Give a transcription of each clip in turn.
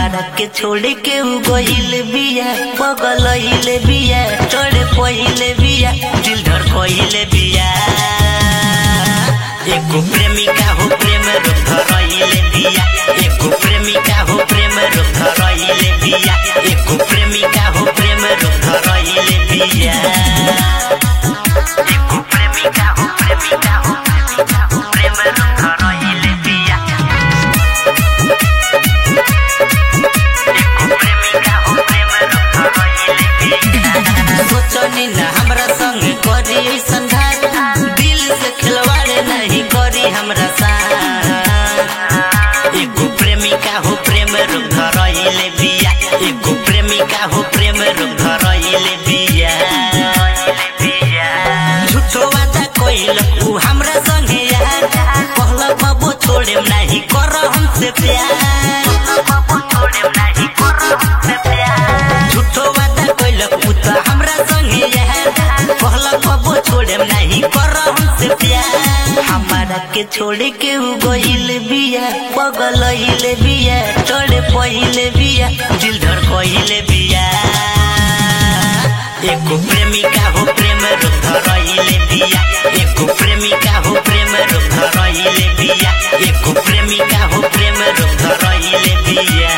हमारा के छोड़ के उ गइल बिया पगलइले बिया चढ़ पहिले बिया दिल धर कहिले बिया एको प्रेमिका हो प्रेम रूप धरइले बिया एको प्रेमिका हो प्रेम रूप धरइले बिया एको प्रेमिका हो प्रेम रूप धरइले बिया एको प्रेमिका हो प्रेमिका हो प्रेमिका हो प्रेम रूप धरइले बिया एको प्रेमिका हो प्रेम रूप धरइले बिया सोचनी ना हमरा संग करी ऐसन घात दिल से खिलवाड़ नहीं करी हमरा साथ एगो प्रेमिका हो प्रेम रूप धरइले बिया एगो प्रेमिका हो प्रेम रूप धरइले बिया झूठो वादा कइलक उ हमरा संगे यार कहला बाबू छोड़ेम नहीं कर हमसे प्यार झूठो वादा कइलक उ त हमरा संगे यार कहला बाबू छोड़ेम नहीं कर हमसे प्यार हमारा के छोड़ के उ गइल बिया पगलइले बिया चढ़े पहिले बिया दिल धर कहिले बिया एको प्रेमिका हो प्रेम रूप धरइले बिया एको प्रेमिका हो प्रेम रूप धरइले बिया एको प्रेमिका हो प्रेम रूप धरइले बिया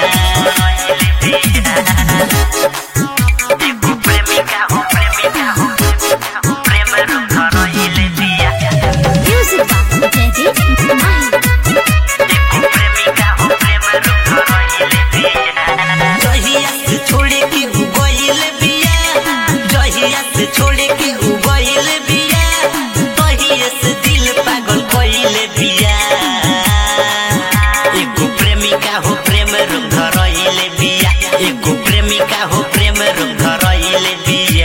एको प्रेमिका हो प्रेमिका हो प्रेम रूप धरइले बिया Music by Teddy Mind. एको प्रेमिका हो प्रेम रूप धरइले बिया जहिया से छोड़े के उ गइल बिया जहिया से छोड़े के उ गइल बिया तहिए से दिल पागल कइले बिया एको प्रेमिका हो प्रेम रूप धरइले बिया एको प्रेमिका हो प्रेम रूप धरइले बिया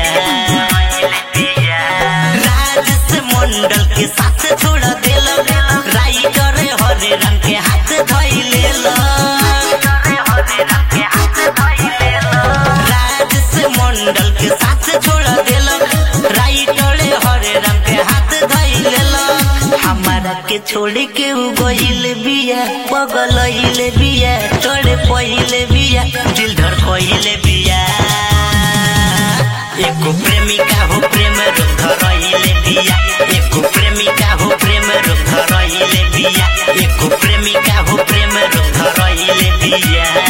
राजेश मंडल के साथ छोड़ देल राइटर हरे रंग के हाथ धइले राजेश मंडल के साथ छोड़ देल राइटर हरे रंग के हाथ धइले हमारा के छोड़ के उ गइल बिया पगलइले बिया चढ़े पहिले बिया दिल धर कहिले बिया एको प्रेमिका हो प्रेम रूप धरइले बिया एको प्रेमिका हो प्रेम रूप धरइले बिया एको प्रेमिका हो प्रेम रूप धरइले बिया